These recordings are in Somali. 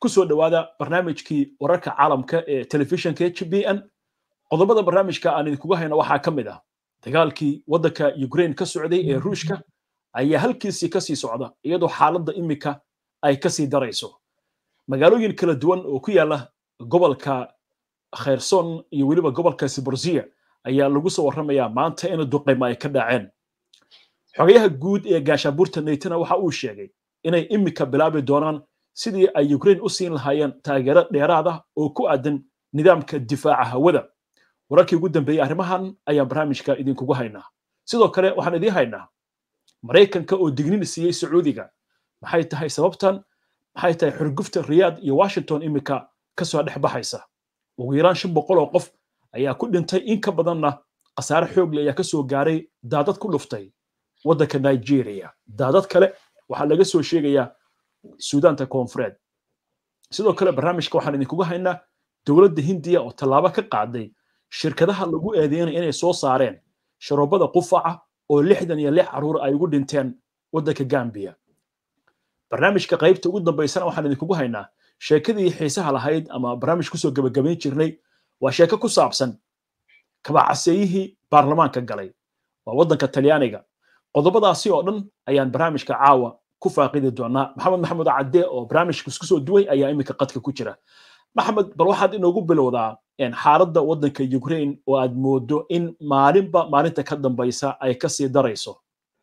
ku soo dhowaada barnaamijkii wararka caalamka ee telefishinka h b n qodobada barnaamijka aan idinkuga hayno waxaa ka mid ah dagaalkii waddanka ukraine ka socday ee ruushka ayaa halkiisii ka sii socda iyadoo xaaladda imika ay ka sii darayso magaalooyin kala duwan oo ku yaala gobolka khayrson iyo weliba gobolka siborziya ayaa lagu soo warramayaa maanta in duqaymo ay ka dhaceen xogayaha guud ee gaashaabuurta neytana waxa uu sheegay inay imika bilaabi doonaan sidii ay ukraine u siin lahaayeen taageero dheeraad ah oo ku aadan nidaamka difaaca hawada wararkii ugu dambeeyey arrimahan ayaan barnaamijka idinkugu haynaa sidoo kale waxaan idiin haynaa maraykanka oo dignin siiyey sacuudiga maxay tahay sababtan maxay tahay xurgufta riyaad iyo washington imika ka soo dhex baxaysa ugu yaraan shan boqol oo qof ayaa ku dhintay in ka badanna khasaare xoogle ayaa ka soo gaaray daadad ku dhuftay waddanka nigeria daadad kale waxaa laga soo sheegayaa suudaanta koonfureed sidoo kale barnaamijka waxaan idinkugu haynaa dowladda hindiya oo tallaabo ka qaaday shirkadaha lagu eedeynaya inay soo saareen sharoobada qufaca oo lixdan iyo lix carruur ay ugu dhinteen waddanka gambiya barnaamijka qaybta ugu dambaysana waxaan idinkugu haynaa sheekadii xiisaha lahayd ama barnaamij kusoo gebagabayn jirnay waa sheeko ku saabsan kabacaseeyihii baarlamaanka galay waa waddanka talyaaniga qodobadaasi oo dhan ayaan barnaamijka caawa ku faaqidi doonaa maxamed maxamed cadde oo barnaamijka isku soo duway ayaa iminka qadka ku jira maxamed bal waxaad inoogu bilowdaa xaaladda waddanka ukraine oo aad moodo in maalinba maalinta ka dambaysa ay kasii darayso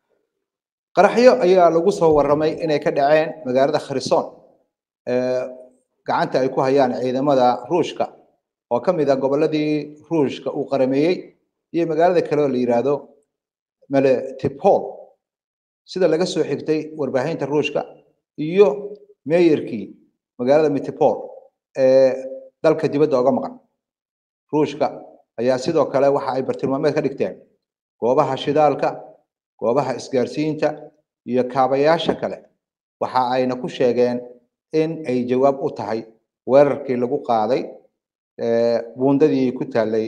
qaraxyo ayaa lagu soo warramay inay ka dhaceen magaalada kharison gacanta ay ku hayaan ciidamada ruushka oo ka mid ah gobolladii ruushka uu qarameeyey iyo magaalada kale oo la yidhaahdo meletipol sida laga soo xigtay warbaahinta ruushka iyo meeyarkii magaalada metipol ee dalka dibadda oga maqan ruushka ayaa sidoo kale waxa ay bartilmaameed ka dhigteen goobaha shidaalka goobaha isgaarsiinta iyo kaabayaasha kale waxa ayna ku sheegeen in ay jawaab u tahay weerarkii lagu qaaday buundadii ku taallay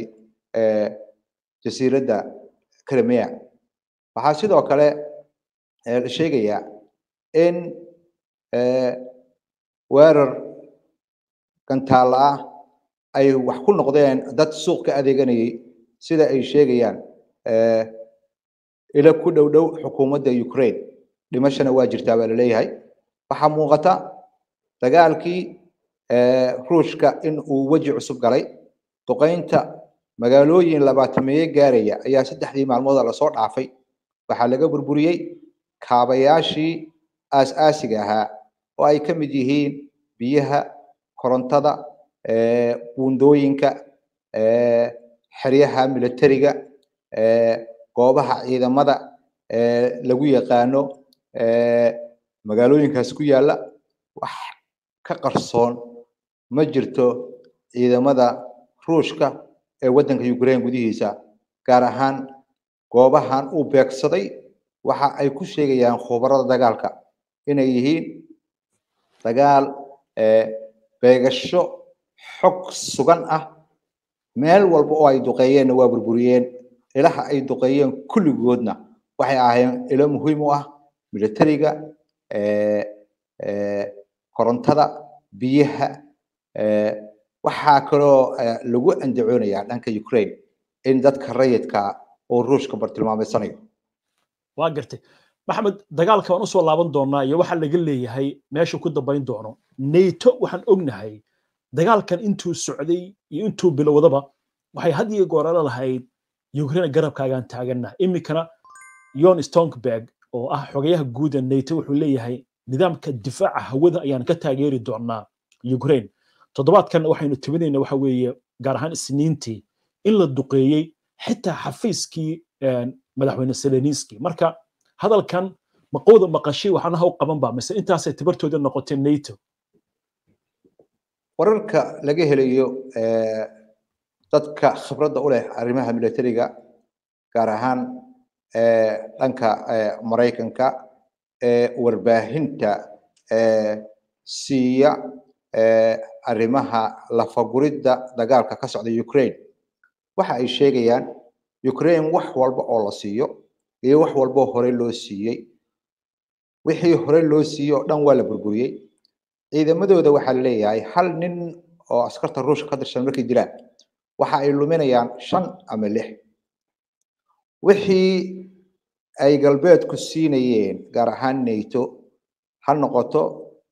jasiiradda crimea waxaa sidoo kale la sheegayaa in weerar gantaalla ah ay wax ku noqdeen dad suuq ka adeeganayay sida ay sheegayaan ila ku dhow dhow xukuumadda ukraine dhimashana waa jirtaa baa laleeyahay waxaa muuqata dagaalkii ruushka in uu weji cusub galay duqaynta magaalooyin labaatameeye gaaraya ayaa saddexdii maalmooda lasoo dhaafay waxaa laga burburiyey kaabayaashii aas-aasiga ahaa oo ay ka mid yihiin biyaha korontada buundooyinka xeryaha militariga goobaha ciidamada lagu yaqaano magaalooyinkaas ku yaalla wax ka qarsoon ma jirto ciidamada ruushka ee waddanka ukraine gudihiisa gaar ahaan goobahan uu beegsaday waxa ay ku sheegayaan khubarada dagaalka inay yihiin dagaal beegasho xog sugan ah meel walba oo ay duqeeyeenna waa burburiyeen ilaha ay duqeeyeen kulligoodna waxay ahaayeen ilo muhiim u ah militariga korontada biyaha waxaa kaloo lagu andacoonayaa dhanka ukraine in dadka rayidka oo ruushka bartilmaameysanayo waa gartay maxamed dagaalka waan usoo laaban doonaa iyo waxa laga leeyahay meesha ku dambayn doono nato waxaan ognahay dagaalkan intuu socday iyo intuu bilowdaba waxay had iyo goorala lahayd ukraine garabkaagaan taaganna iminkana yon stonkberg oo ah xogayaha guuda nato wuxuu leeyahay nidaamka difaaca hawada ayaan ka taageeri doonaa ukraine toddobaadkan waxaynu tibinayna waxa weeye gaar ahaan isniintii in la duqeeyey xitaa xafiiskii madaxweyne seleniski marka hadalkan maqowda maqashay waxaana haw qaban ba mise intaasay tabartooda noqotay nato wararka laga helayo dadka khibradda u leh arrimaha militariga gaar ahaan dhanka maraykanka warbaahinta siiya arrimaha lafaguridda dagaalka ka socda ukraine waxa ay sheegayaan ukraine wax walba oo la siiyo iyo wax walboo hore loo siiyey wixii hore loo siiyey oo dhan waa la burburiyey ciidamadooda waxaa laleeyahay hal nin oo askarta ruushka ka tirsan markay dilaan waxa ay luminayaan shan ama lix wixii ay galbeedku siinayeen gaar ahaan nato ha noqoto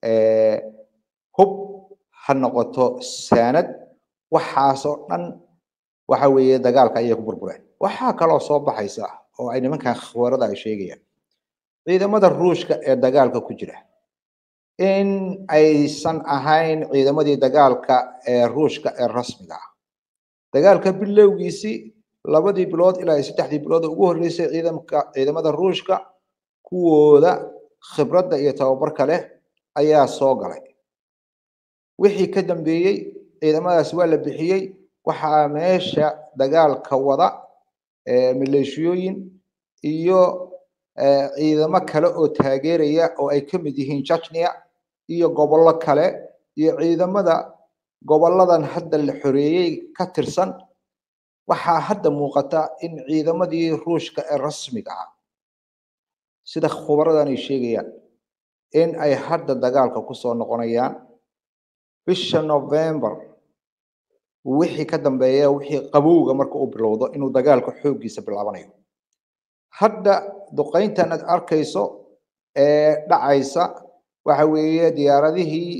hub ha noqoto saanad waxaasoo dhan waxa weeye dagaalka ayay ku burbureen waxaa kaloo soo baxaysa oo ay nimankan khabarada ay sheegayaan ciidamada ruushka ee dagaalka ku jira in aysan ahayn ciidamadii dagaalka ee ruushka ee rasmiga ah dagaalka bilowgiisii labadii bilood ilaa iyo saddexdii bilood ugu horreysay ciidamka ciidamada ruushka kuwooda khibradda iyo tababarka leh ayaa soo galay wixii ka dambeeyey ciidamadaas waa la bixiyey waxaa meesha dagaalka wada maleeshiyooyin iyo ciidamo kale oo taageeraya oo ay ka mid yihiin chechnia iyo gobollo kale iyo ciidamada gobolladan hadda la xoreeyey ka tirsan waxaa hadda muuqata in ciidamadii ruushka ee rasmiga ah sida khubaradan ay sheegayaan in ay hadda dagaalka kusoo noqonayaan bisha november wixii ka dambeeya wixii qabowga marka uu bilowdo inuu dagaalka xooggiisa bilaabanayo hadda duqayntan aad arkayso ee dhacaysa waxa weeye diyaaradihii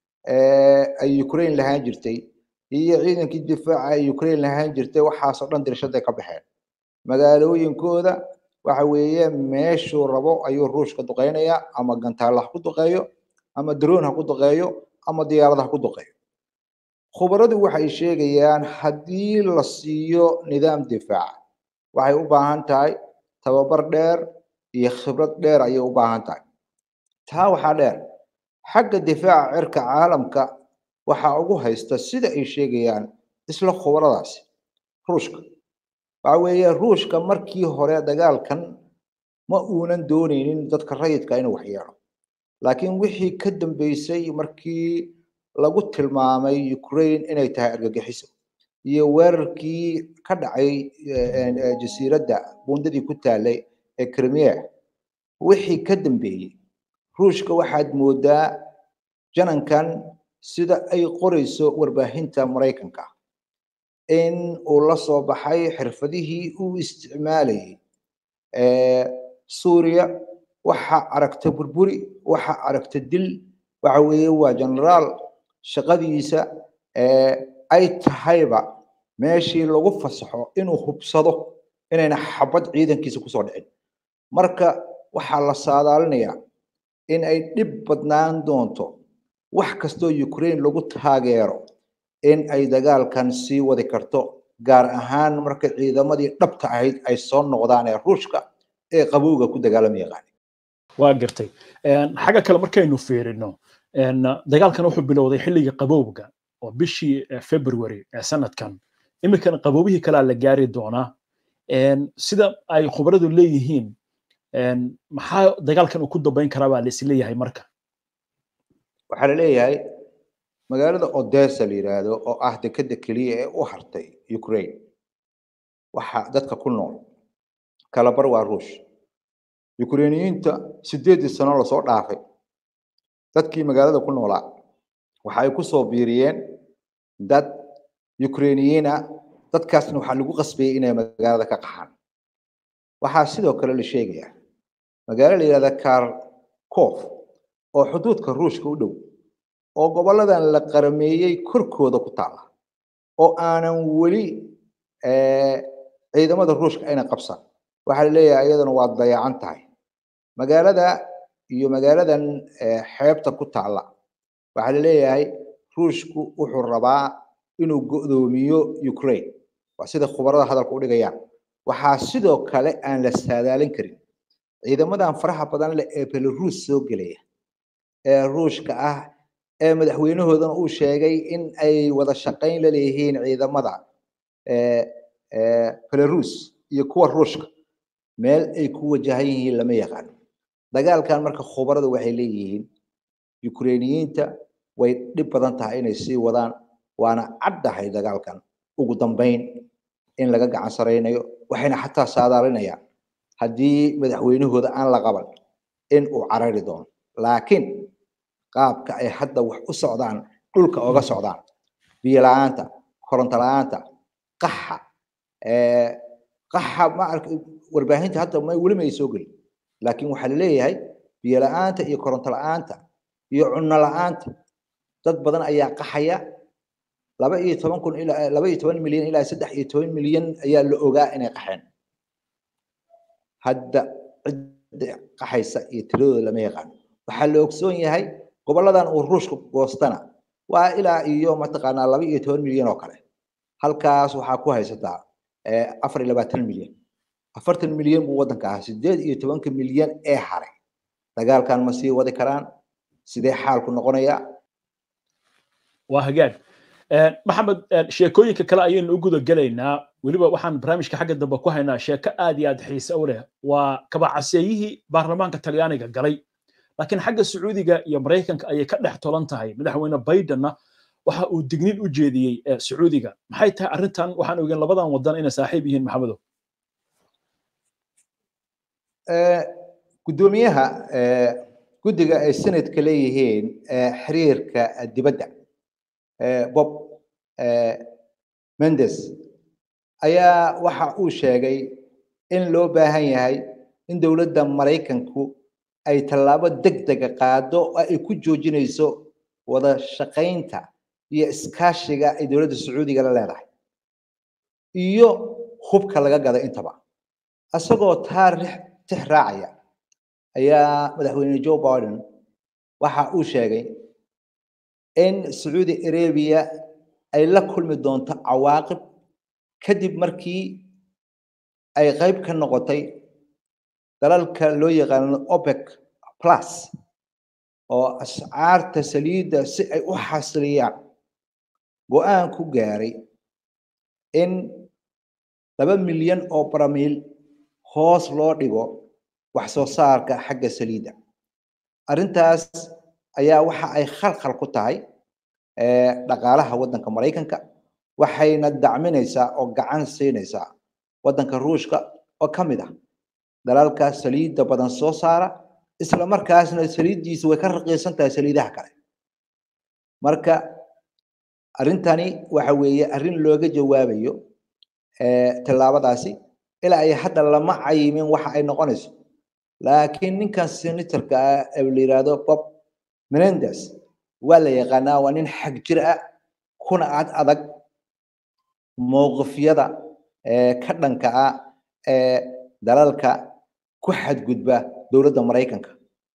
ay ukraine lahaan jirtay iyo ciidankii difaaca ay ukraine lahaan jirtay waxaasoo dhan dirshaday ka baxeen magaalooyinkooda waxa weeye meeshuu rabo ayuu ruushka duqeynayaa ama gantaalla ha ku duqeeyo ama drone ha ku duqeeyo ama diyaarada ha ku duqeeyo khubaradu waxay sheegayaan haddii la siiyo nidaam difaac waxay u baahan tahay tababar dheer iyo khibrad dheer ayay u baahan tahay taa waxaa dheer xagga difaaca cirka caalamka waxaa ugu haysta sida ay sheegayaan isla khubaradaasi ruushka waxa weeye ruushka markii hore dagaalkan ma uunan dooneynin dadka rayidka inuu waxyeelo laakiin wixii ka dambeysay markii lagu tilmaamay ukraine inay tahay argagixiso iyo weerarkii ka dhacay jasiiradda bundadii ku taalay ee crimea wixii ka dambeeyey ruushka waxaad moodaa janankan sida ay qorayso warbaahinta maraykanka in uu la soo baxay xirfadihii uu isticmaalayay suuriya waxa aragta burburi waxa aragta dil waxa weeye waa generaal shaqadiisa ay tahayba meeshii lagu fasaxo inuu hubsado inayna xabad ciidankiisa kusoo dhicin marka waxaa la saadaalinayaa in ay dhib badnaan doonto wax kastoo ukraine lagu taageero in ay dagaalkan sii wadi karto gaar ahaan marka ciidamadii dhabta ahayd ay soo noqdaan ee ruushka ee qabowga ku dagaalama yaqaan waa gartay xagga kale markaynu fiirino dagaalkan wuxuu bilowday xilligii qabowga oo bishii february ee sanadkan iminkana qaboobihii kalea la gaari doonaa sida ay khubaradu leeyihiin maxaa dagaalkan uu ku dambayn karaa baa laisleeyahay marka waxaa la leeyahay magaalada odessa la yidhaahdo oo ah dekeda keliya ee u hartay ukraine waxa dadka ku nool kalabar waa ruush ukrainiyiinta sideedii sano lasoo dhaafay dadkii magaalada ku noolaa waxa ay ku soo biiriyeen dad ukrainiyiina dadkaasna waxaa lagu qasbayay inay magaalada ka qaxaan waxaa sidoo kale la sheegayaa magaalo la yidhahda kharkov oo xuduudka ruushka u dhow oo goboladan la qarameeyey korkooda ku taala oo aanan weli ciidamada ruushka ayna qabsan waxaa la leeyahay iyaduna waa dayacan tahay magaalada iyo magaaladan xeebta ku taala waxaa la leeyahay ruushku wuxuu rabaa inuu go'doomiyo ukraine waa sida khubarada hadalka u dhigayaan waxaa sidoo kale aan la saadaalin karin ciidamadan faraha badan leh ee belarus soo gelaya ee ruushka ah ee madaxweynahoodana uu sheegay in ay wada shaqayn la leeyihiin ciidamada belarus iyo kuwa ruushka meel ay ku wajahan yihiin lama yaqaano dagaalkan marka khubarada waxay leeyihiin ukrainiyiinta way dhib badan tahay inay sii wadaan waana caddahay dagaalkan ugu dambayn in laga gacan saraynayo waxayna xataa saadaalinayaan haddii madaxweynahooda aan la qaban in uu carari doono laakiin qaabka ay hadda wax u socdaan dhulka oga socdaan biyo la-aanta koronto la-aanta qaxa qaxa ma ark warbaahinta hadda ma weli ma ay soo gelin laakiin waxaa laleeyahay biyo la-aanta iyo koronto la-aanta iyo cunno la-aanta dad badan ayaa qaxaya laba iyo toban kun ilaa laba iyo toban milyan ilaa saddex iyo toban milyan ayaa la ogaa inay qaxeen hadda cidda qaxaysa iyo tiradooda lama yaqaan waxaa la ogsoon yahay goboladan uu ruushka goostana waa ilaa iyo mataqaanaa laba iyo toban milyan oo kale halkaas waxaa ku haysataa afar iyo labaatan milyan afartan milyan buu waddanka ahaa sideed iyo tobanka milyan ee haray dagaalkan ma sii wadi karaan sidee xaalku noqonayaa waa hagaag maxamed sheekooyinka kale ayaynu u guda gelaynaa weliba waxaan barnaamijka xagga dambe ku haynaa sheeko aad iyo aad xiise u leh waa kabacaseeyihii baarlamaanka talyaaniga galay laakiin xagga sacuudiga iyo maraykanka ayay ka dhex tolan tahay madaxweyne bidenna waxa uu digniin u jeediyey sacuudiga maxay tahay arrintan waxaan ogeyn labadan wadan inay saaxiib yihiin maxamedow guddoomiyaha guddiga ay senadka leeyihiin xiriirka dibadda bob mendes ayaa waxa uu sheegay in loo baahan yahay in dowladda maraykanku ay tallaabo degdega qaado oo ay ku joojinayso wada shaqaynta iyo iskaashiga ay dowladda sacuudiga la leedahay iyo hubka laga gada intaba isagoo taarix tix raacaya ayaa madaxweyne joe biden waxa uu sheegay in sacuudi arabia ay la kulmi doonto cawaaqib kadib markii ay qayb ka noqotay dalalka loo yaqaano opec plus oo ascaarta saliidda si ay u xasiliyaan go-aan ku gaaray in laba milyan oo baramiil hoos loo dhigo wax soo saarka xagga saliidda arrintaas ayaa waxa ay khalkhal ku tahay dhaqaalaha waddanka maraykanka waxayna dacminaysaa oo gacan siinaysaa waddanka ruushka oo ka mid ah dalalka saliidda badan soo saara isla markaasna saliiddiisu way ka raqiisan tahay saliidaha kale marka arrintani waxa weeye arrin looga jawaabayo tallaabadaasi ilaa ay hadda lama cayimin waxa ay noqonayso laakiin ninkan senatorka ah ee la yidhaahdo bob menendez waa la yaqaanaa waa nin xag jir ah kuna ad adag mowqifyada ka dhanka ah ee dalalka ku xadgudba dowladda maraykanka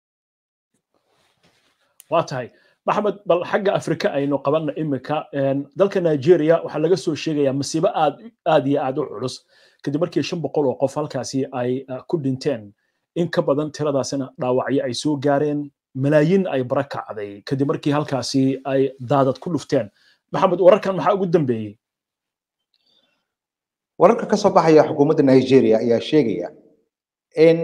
waa tahay maxamed bal xagga afrika aynu qabanna imika dalka nigeria waxaa laga soo sheegayaa masiibo aad aad iyo aad u culus kadib markii shan boqol oo qof halkaasi ay ku dhinteen in ka badan tiradaasina dhaawacyo ay soo gaareen malaayiin ay bara kacday kadib markii halkaasi ay daadad ku dhufteen maxamed wararkan maxaa ugu dambeeyey wararka ka soo baxaya xukuumadda nigeria ayaa sheegaya in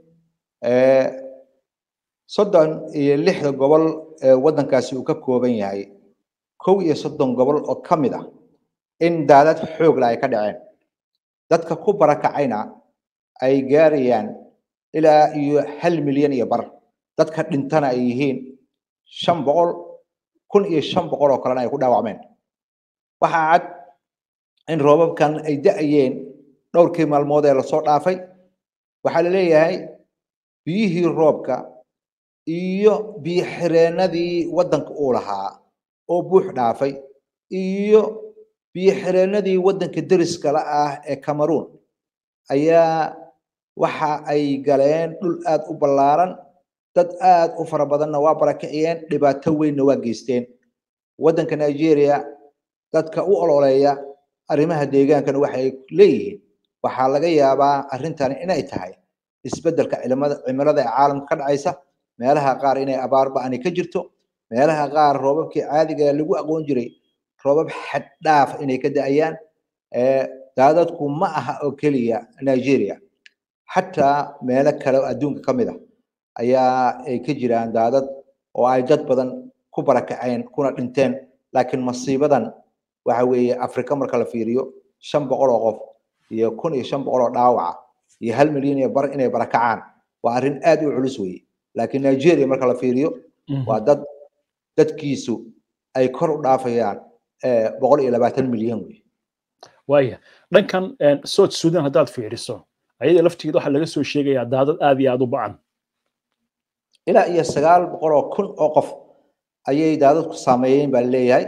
soddon iyo lixda gobol ee waddankaasi uu ka kooban yahay kow iyo soddon gobol oo ka mid ah in daadad xoogla ay ka dhaceen dadka ku barakacayna ay gaarayaan ilaa iyo hal milyan iyo bar dadka dhintana ay yihiin shan boqol kun iyo shan boqol oo kalena ay ku dhaawacmeen waxaa cad in roobabkan ay da'ayeen dhowrkii maalmood ee lasoo dhaafay waxaa la leeyahay biyihii roobka iyo biyo xireennadii waddanka uu lahaa oo buux dhaafay iyo biyo xireennadii waddanka deriska la ah ee cameroon ayaa waxa ay galeen dhul aad u ballaaran dad aad u fara badanna waa barakiciyeen dhibaato weynna waa geysteen waddanka nigeria dadka u ololeeya arrimaha deegaankana waxay leeyihiin waxaa laga yaabaa arrintani inay tahay isbeddelka cimilada ee caalamka ka dhacaysa meelaha qaar inay abaar ba'ani ka jirto meelaha qaar roobabkii caadiga lagu aqoon jiray roobab xad dhaaf inay ka da'ayaan daadadku ma aha oo keliya nigeria xataa meelo kale oo adduunka ka mid ah ayaa ay ka jiraan daadad oo ay dad badan ku barakaceen kuna dhinteen laakiin masiibadan waxa weeye afrika marka la fiiriyo shan boqol oo qof iyo kun iyo shan boqol oo dhaawaca iyo hal milyan iyo bar inay barakacaan waa arrin aad u culus weeye laakiin nigeria marka la fiiriyo waa dad dadkiisu ay kor u dhaafayaan boqol iyo labaatan milyan wey waaya dhankan south sudan haddaad fiiriso ayada laftigeeda waxaa laga soo sheegayaa daadad aad iyo aad u bacan ilaa iyo sagaal boqol oo kun oo qof ayay daadadku saameeyeen baa leeyahay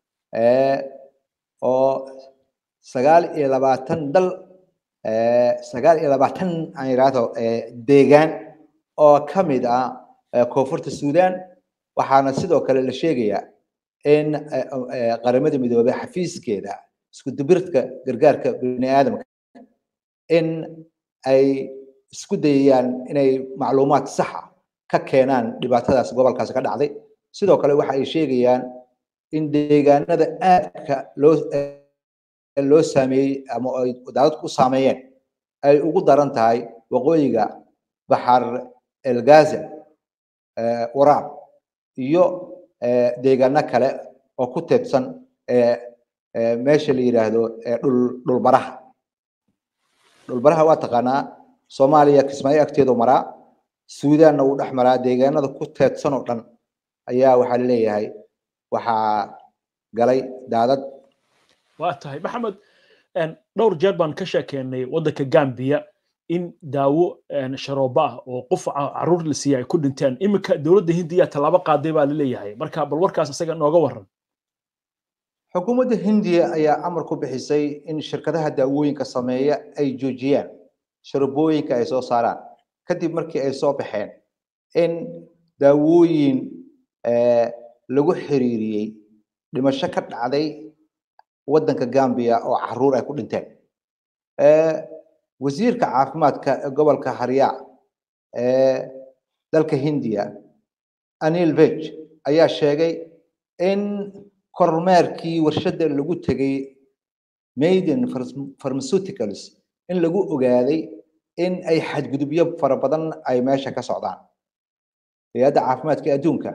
oo sagaal iyo labaatan dal sagaal iyo labaatan aan yidhaahdo deegaan oo ka mid ah koonfurta sudan waxaana sidoo kale la sheegayaa in qaramada midoobey xafiiskeeda isku dubirka gargaarka bini aadamka in ay isku dayayaan inay macluumaad saxa ka keenaan dhibaatadaas gobolkaasi ka dhacday sidoo kale waxa ay sheegayaan in deegaanada aadka loo loo saameeyey ama ay daadadku u saameeyeen ay ugu daran tahay waqooyiga baxar elgaza waraab iyo deegaano kale oo ku teedsan meesha la yidhaahdo dhul dhulbaraha dhulbaraha waa taqaanaa soomaaliya kismaayo agteedu maraa suudaanna wuu dhex maraa deegaanada ku teedsan oo dhan ayaa waxaa leeyahay waxaa galay daadad waa tahay maxamed dhowr jeer baan ka sheekeynay waddanka gambiya in daawo sharooba ah oo qof caruur la siiyay ay ku dhinteen iminka dowladda hindiya tallaabo qaaday baa laleeyahay marka bal warkaas isaga nooga waran xukuumadda hindiya ayaa amar ku bixisay in shirkadaha daawooyinka sameeya ay joojiyaan sharobooyinka ay soo saaraan kadib markii ay soo baxeen in daawooyin lagu xiriiriyey dhimasho ka dhacday waddanka Gambia oo caruur ay ku dhinteen wasiirka caafimaadka ee gobolka Harya ee dalka Hindiya Anil Vej ayaa sheegay in kormeerkii warshada lagu tegay Maiden Pharmaceuticals in lagu ogaaday in ay xadgudubyo fara badan ay meesha ka socdaan hay'adda caafimaadka adduunka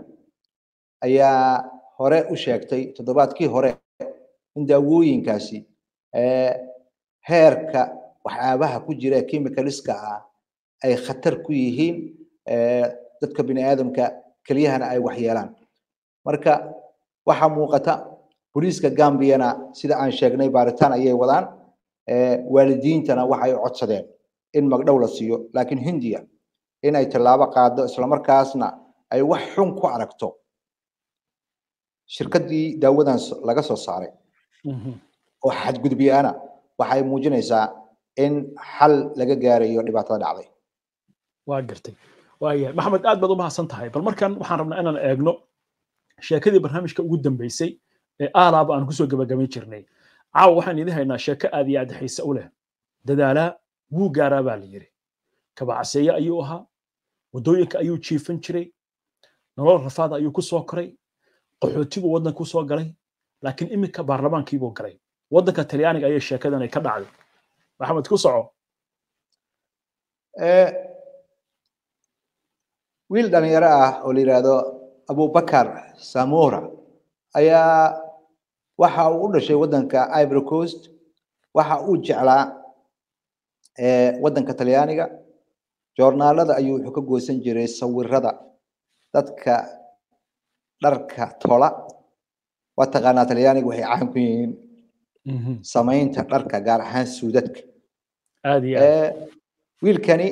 ayaa hore u sheegtay toddobaadkii hore in daawooyinkaasi heerka waxyaabaha ku jira chemicalska ah ay khatar ku yihiin dadka bini aadamka keliyahana ay waxyeelaan marka waxaa muuqata booliiska gambiyana sida aan sheegnay baaritaan ayay wadaan waalidiintana waxay codsadeen in magdhow la siiyo laakiin hindiya in ay tallaabo qaado islamarkaasna ay wax xun ku aragto shirkaddii daawadan laga soo saaray oo xadgudubyaana waxay muujinaysaa in xal laga gaarayo dhibaatada dhacday waa gartay waayahay maxamed aad baad u mahadsan tahay bal markan waxaan rabnaa inaan eegno sheekadii barnaamijka ugu dambeysay ee aalaaba aan kusoo gabagabayn jirnay caawa waxaan idin haynaa sheeko aad iyo aad xiise u leh dadaalaa wuu gaaraa baa la yidhi kabacseeye ayuu ahaa waddooyinka ayuu jiifan jiray nolol rafaada ayuu ku soo koray qaxootiguu waddanka ku soo galay laakiin iminka baarlamaankiibuu galay waddanka talyaaniga ayay sheekadan ay ka dhacday maxamed ku soco wiil dhalinyaro ah oo la yidhaahdo abubakar samora ayaa waxa uu u dhashay waddanka ivory coast waxa uu jeclaa waddanka talyaaniga joornaalada ayuu wuxuu ka goosan jiray sawirada dadka dharka tola waa taqaanaa talyaaniga waxay caan ku yihiin samaynta dharka gaar ahaan suudadka aad iyo wiilkani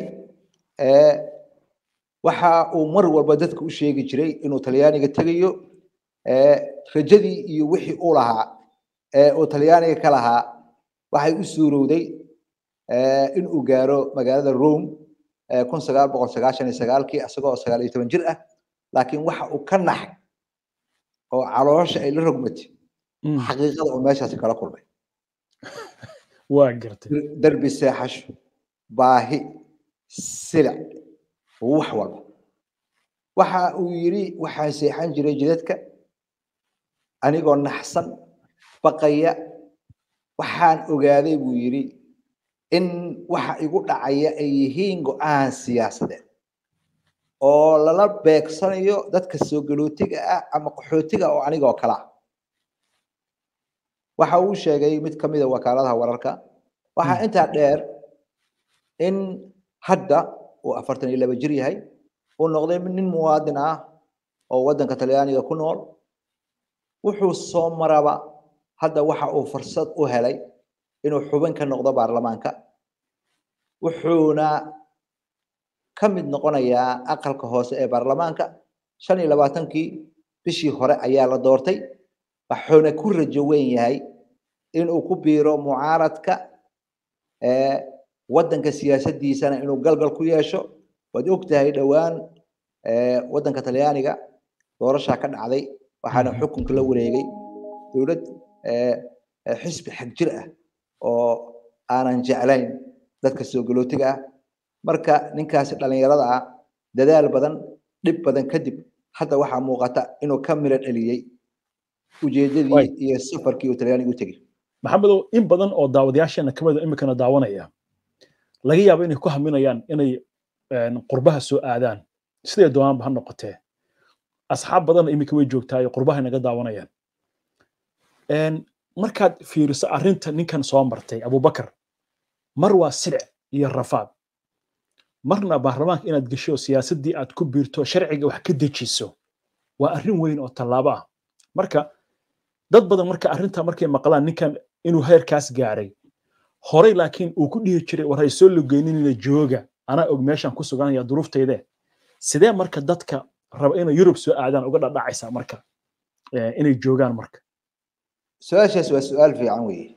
waxa uu mar walba dadka u sheegi jiray inuu talyaaniga tegayo rajadii iyo wixii uu lahaa ee uu talyaaniga ka lahaa waxay u suurowday in uu gaaro magaalada rome kun sagaal boqol sagaashan iyo sagaalkii isagoo sagaal iyo toban jir ah laakiin waxa uu ka naxay oo caloosha ay la rogmatay xaqiiqada uu meeshaasi kala kulmay waa gartay derbi seexasho baahi silic wax walba waxa uu yidhi waxaan seexan jiray jidadka anigoo naxsan baqaya waxaan ogaaday buu yidhi in waxa igu dhacaya ay yihiin go'aan siyaasadeed oo lala beegsanayo dadka soo galootiga ah ama qaxootiga oo anigoo kala ah waxa uu sheegay mid ka mid a wakaaladaha wararka waxaa intaa dheer in hadda uu afartan iyo laba jir yahay uu noqday nin muwaadin ah oo waddanka talyaaniga ku nool wuxuu soo maraba hadda waxa uu fursad u helay inuu xubin ka noqdo baarlamaanka wuxuuna ka mid noqonayaa aqalka hoose ee baarlamaanka shan iyo labaatankii bishii hore ayaa la doortay wuxuuna ku rajo weyn yahay inuu ku biiro mucaaradka waddanka siyaasaddiisana inuu galgal ku yeesho waad og tahay dhowaan waddanka talyaaniga doorashaa ka dhacday waxaana xukunka la wareegay dowlad xisbi xag jir ah oo aanan jeclayn dadka soo galootiga ah marka ninkaasi dhallinyarada ah dadaal badan dhib badan kadib hadda waxaa muuqata inuu ka miro dhaliyey ujeedadii iyo safarkii uu talyaaniga u tegey maxamedow in badan oo daawadayaasheena ka mida iminkana daawanaya laga yaabo inay ku haminayaan inay qurbaha soo aadaan siday doonaanba ha noqotee asxaab badanna iminka way joogtaayo qurbaha naga daawanayaan markaad fiiriso arrinta ninkan soo martay abubakar mar waa silic iyo rafaad marna baarlamaanka inaad gesho siyaasaddii aad ku biirto sharciga wax ka dejiso waa arrin weyn oo tallaabo ah marka dad badan marka arrinta markay maqlaan ninkan inuu heerkaas gaaray horey laakiin uu ku dhihi jiray war hay soo lugeyninina jooga anaa og meeshan ku suganaya duruuftayde sidee marka dadka raba inay yurub soo aadaan uga dhadhacaysaa marka inay joogaan marka su-aashaas waa su-aal fiican weeye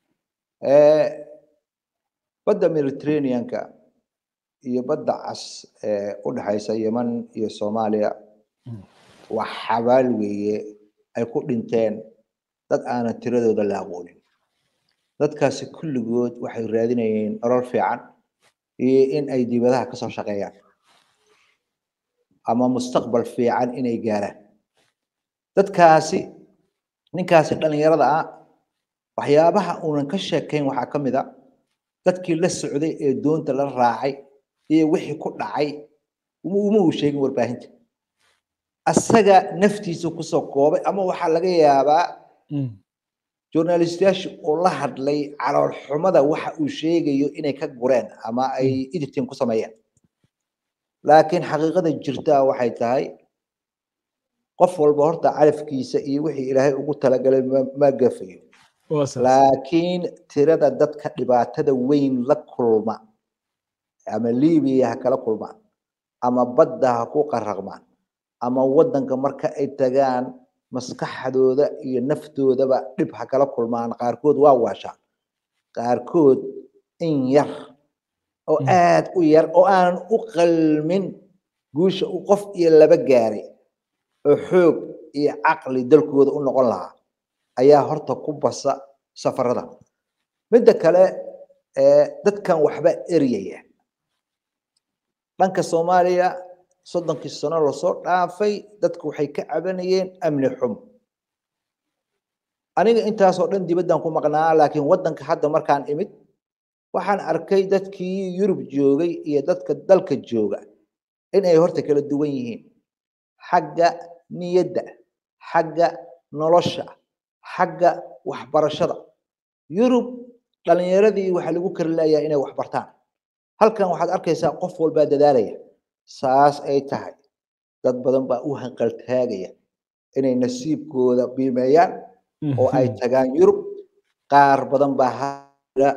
badda mediterraneanka iyo badda cas ee u dhexaysa yeman iyo soomaaliya waa xabaal weeye ay ku dhinteen dad aanan tiradooda la aqoonin dadkaasi kulligood waxay raadinayeen nolol fiican iyo in ay dibadaha kasoo shaqeeyaan ama mustaqbal fiican inay gaaraan dadkaasi ninkaasi dhallinyarada ah waxyaabaha uunan ka sheekayn waxaa ka mid a dadkii la socday ee doonta la raacay iyo wixii ku dhacay uma uu sheegin warbaahinta asaga naftiisa kusoo koobay ama waxaa laga yaabaa journalistayaasha oo la hadlay calool xumada waxa uu sheegayo inay ka gureen ama ay editing ku sameeyeen laakiin xaqiiqada jirta waxay tahay qof walba horta calafkiisa iyo wixii ilaahay ugu talagalay ma gafayo laakiin tirada dadka dhibaatada weyn la kulma ama libiya ha kala kulmaan ama badda ha ku qaraqmaan ama waddanka marka ay tagaan maskaxdooda iyo naftoodaba dhib ha kala kulmaan qaarkood waa waashaan qaarkood in yar oo aad u yar oo aanan u qalmin guusha uu qof iyo laba gaaray oo xoog iyo caqli dalkooda u noqon lahaa ayaa horta ku basa safarada midda kale dadkan waxba eryaya dhanka soomaaliya soddonkii sano lasoo dhaafay dadku waxay ka cabanayeen amni xumo aniga intaasoo dhan dibaddan ku maqnaa laakiin waddanka hadda markaan imid waxaan arkay dadkii yurub joogay iyo dadka dalka jooga in ay horta kala duwan yihiin xagga niyadda xagga nolosha xagga waxbarashada yurub dhalinyaradii waxaa lagu kari layaa inay wax bartaan halkan waxaad arkaysaa qof walbaa dadaalaya saas ay tahay dad badan baa u hanqaltaagaya inay nasiibkooda biimeeyaan oo ay tagaan yurub qaar badan baa hada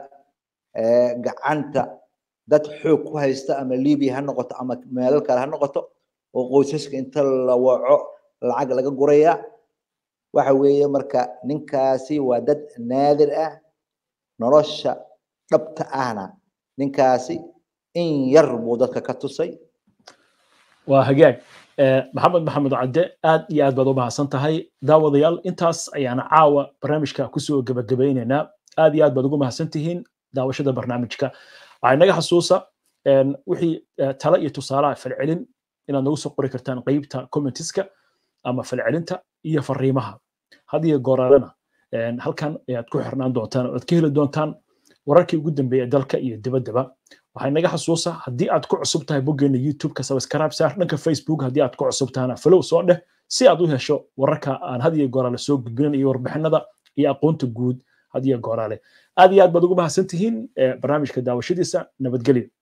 gacanta dad xoog ku haysta ama libiya ha noqoto ama meelal kale ha noqoto oo qoysaska inta la waco lacag laga guraya waxa weeye marka ninkaasi waa dad naadir ah nolosha dhabta ahna ninkaasi in yar buu dadka ka tusay waa hagaag maxamed maxamed cadde aad iyo aad baad u mahadsan tahay daawadayaal intaas ayaana caawa barnaamijka kusoo gebagabaynaynaa aad iyo aad baad ugu mahadsan tihiin daawashada barnaamijka waxay naga xasuusa wixii tala iyo tusaalaha falcelin inaad nagu soo qori kartaan qeybta commentiska ama falcelinta iyo fariimaha had iyo gooraalena halkan ayaad ku xirnaan doontaan oad ka heli doontaan wararkii ugu dambeeya dalka iyo dibaddaba waxay naga xasuusa haddii aad ku cusub tahay boggeena youtube-ka subscribe saar dhanka facebook haddii aad ku cusub tahana follow soo dheh si aad u hesho wararka aan had iyo gooraale soo gudbinin iyo warbixinada iyo aqoonta guud had iyo gooraale aad iyo aad baad ugu mahadsan tihiin barnaamijka daawashadiisa nabadgelyo